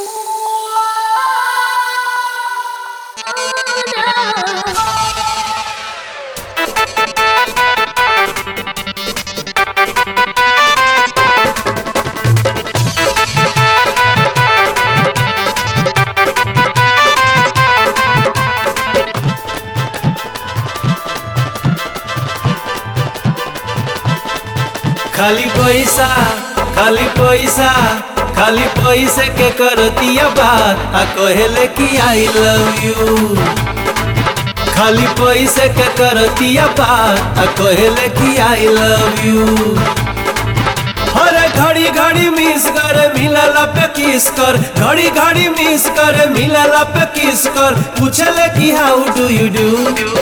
खाली पैसा खाली पैसा खाली पैसे के करतिया बात आ कहेले कि आई लव यू खाली पैसे के करतिया बात आ कहेले कि आई लव यू हर घड़ी घड़ी मिस कर मिलला पे किस कर घड़ी घड़ी मिस कर मिलला पे किस कर पूछले कि हाउ डू यू डू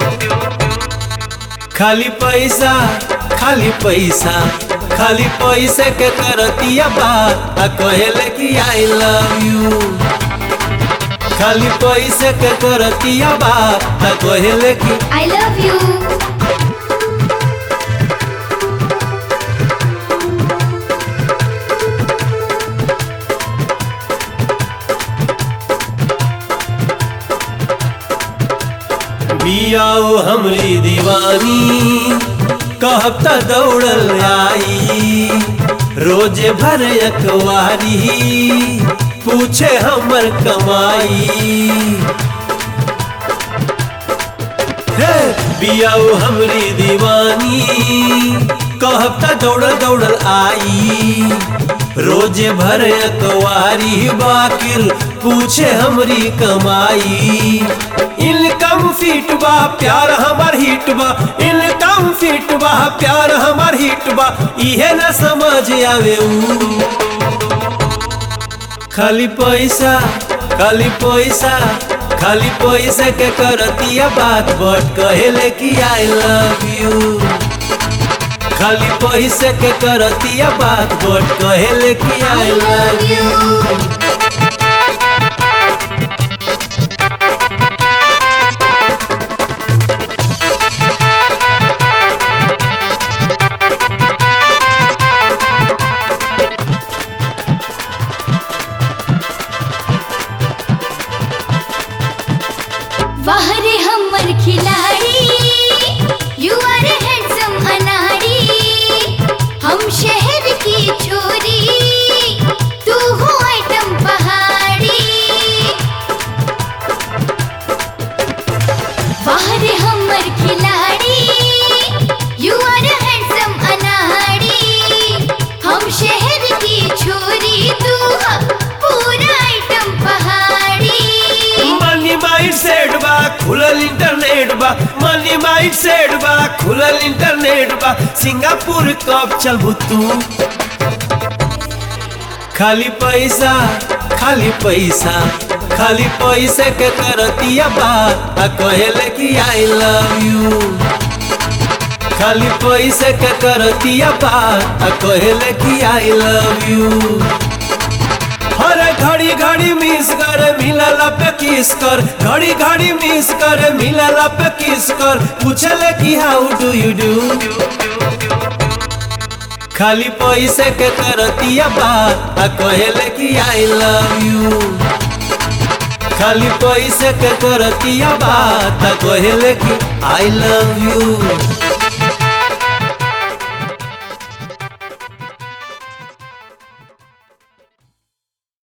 खाली पैसा खाली पैसा खाली पैसे के करतिया बात आ कहेले कि आई लव यू खाली पैसे के करतिया बात आ कहेले कि I love you. बियाओ हमरी दीवानी कहब त दौड़ल आई रोजे भर अखबारी पूछे हमर कमाई हे बियाओ हमरी दीवानी कहब त दौड़ल दौड़ल आई रोजे भर अकवारी बाकिर पूछे हमरी कमाई इनकम फिट बा प्यार हमार हिट बा इनकम फिट बा प्यार हमार हिट बा इहे न समझ आवे ऊ खाली पैसा खाली पैसा खाली पैसा के करतिया बात बट कहेले कि आई लव यू खाली पैसे के करतिया बात बट कहेले कि आई लव यू वाह रे हमर खिलाड़ी यू आर हैंडसम अनाड़ी हम शहर की छोरी तू हो आइटम पहाड़ी वाह रे हमर खिलाड़ी यू आर हैंडसम अनाड़ी हम शहर की छोरी तू हो पूरा आइटम पहाड़ी मनी माइंड सेट बा खुलल इंटरनेट बा मनी माइंड सेट बा खुलल इंटरनेट बा सिंगापुर कब चलबू तू खाली पैसा खाली पैसा खाली पैसे के करतिया बात आ कहेले कि आई लव यू खाली पैसे के करतिया बात आ कहेले कि आई लव यू हर घड़ी घड़ी मिस कर मिलला पे किस कर घड़ी घड़ी मिस कर मिलला पे किस कर पूछले कि हाउ डू यू डू खाली पैसे के करतिया बात आ कहेले कि आई लव यू खाली पैसे के करतिया बात आ कहेले कि आई लव यू